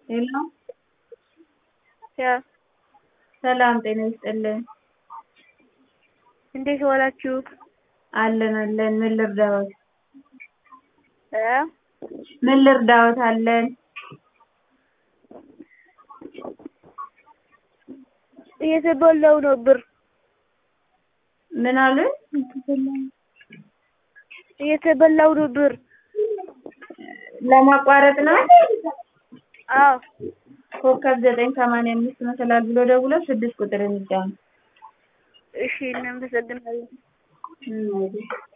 ሄሎ ያ ሰላም ጤና ይስጥልን። እንዴት ዋላችሁ? አለን አለን። ምን ልርዳዎት? እ ምን ልርዳዎት? አለን። እየተበላው ነው ብር ምን አሉኝ? እየተበላው ነው ብር። ለማቋረጥ ነው? አዎ ኮከብ ዘጠኝ ሰማንያ አምስት መሰላል ብሎ ደውለው ስድስት ቁጥር ይጫኑ። እሺ እናመሰግናለን። እም